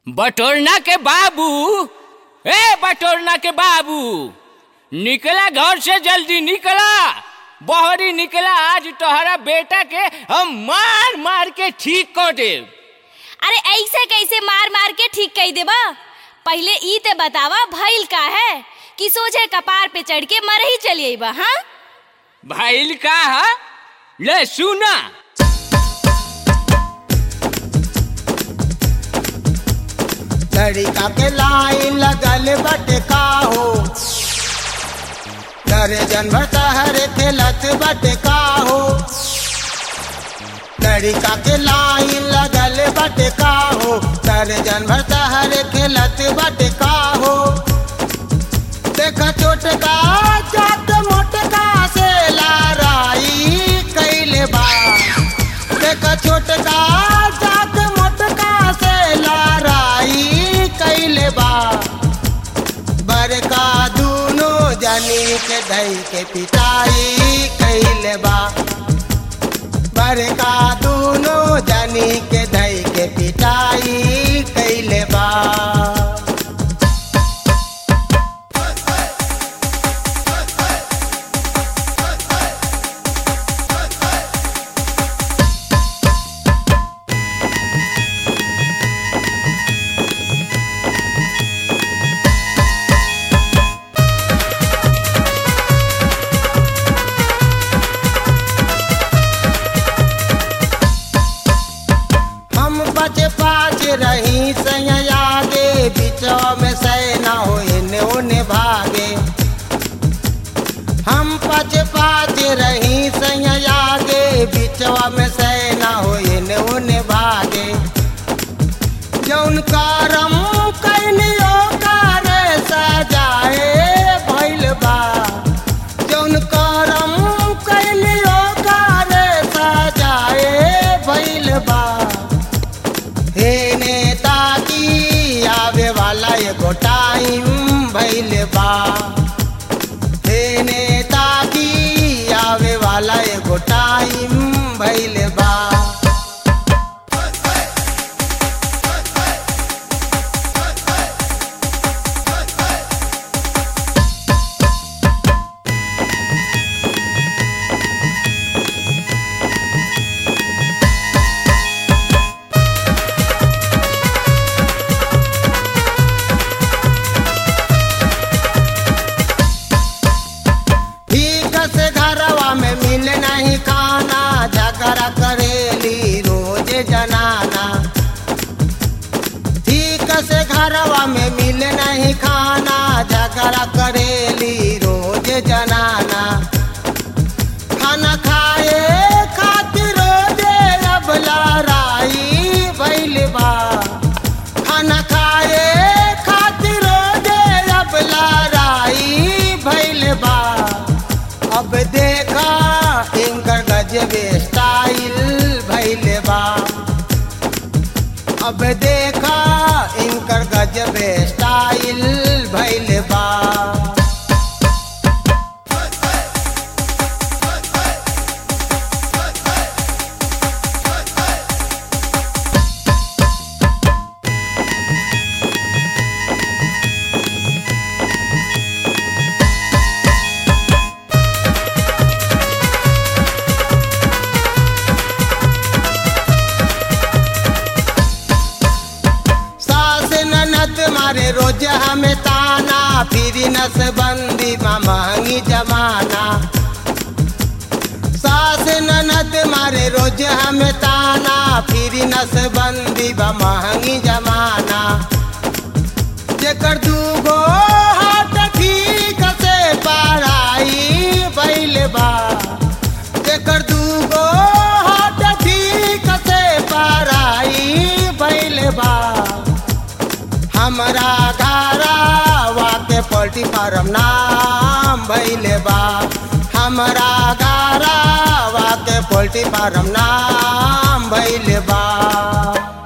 बटोरना के बाबू ए बटोरना के बाबू निकला घर से जल्दी निकला बहरी निकला आज तोहरा बेटा के हम मार मार के ठीक कर देव अरे ऐसे कैसे मार मार के ठीक कही देबा पहले ई ते बतावा भइल का है कि सोझे कपार पे चढ़ के मर ही चलिए बा हाँ भाईल का हा? ले सुना लड़का के लाइन लगल बटे का हो डरे जनभर तहर खेलत बटे का हो लड़का के लाइन लगल बटे का हो डरे जनभर तहर खेलत बटे का हो देखा चोटका चाट मोटका से लाराई कैले बा देखा छोटका चाट मोटका से लाराई कैले बा बड़का दूनो जानी के धई के पिटाई कैले बा बड़का दूनो जानी के धई के पिटाई कैले बा हम बच पाच रही सैया आगे बिचौ में सैना हो इन्हें उन्हें भागे हम पच पाच रही सैया आगे बिचवा में सैना हो इन्हें उन्हें भागे जौन करम कैनियो करे सजाए भइल बा जौन करम कैनियो करे सजाए भइल बा हे नेता की आवे वाला एगो टाइम भइल बा हे नेता की आवे वाला एगो टाइम भइल बा ठीक से घरवा में मिल नहीं खाना झगड़ा करेली रोज जनाना ठीक से घरवा में मिल नहीं खाना झगड़ा करेली रोज जनाना खाना खाए खातिर रोजे अब लड़ाई भइल बा खाना खाए खातिर रोजे अब लड़ाई भइल बा अब देखा इनकर गजबे स्टाइल भइल बा अब देखा इनकर गजबे स्टाइल भइल बा सास ननद मारे रोज हमें ताना फिर नसबंदी में महंगी जमाना सास ननद मारे रोज हमें ताना फिर नसबंदी में महंगी जमाना जेकर दूगो हाथ ठीक से पढ़ाई भइल बा जेकर दूगो हाथ ठीक से पढ़ाई भइल बा हमरा घरवा के पोल्ट्री फार्म नाम भइले बा हमरा घरवा के पोल्ट्री फार्म नाम भइले बा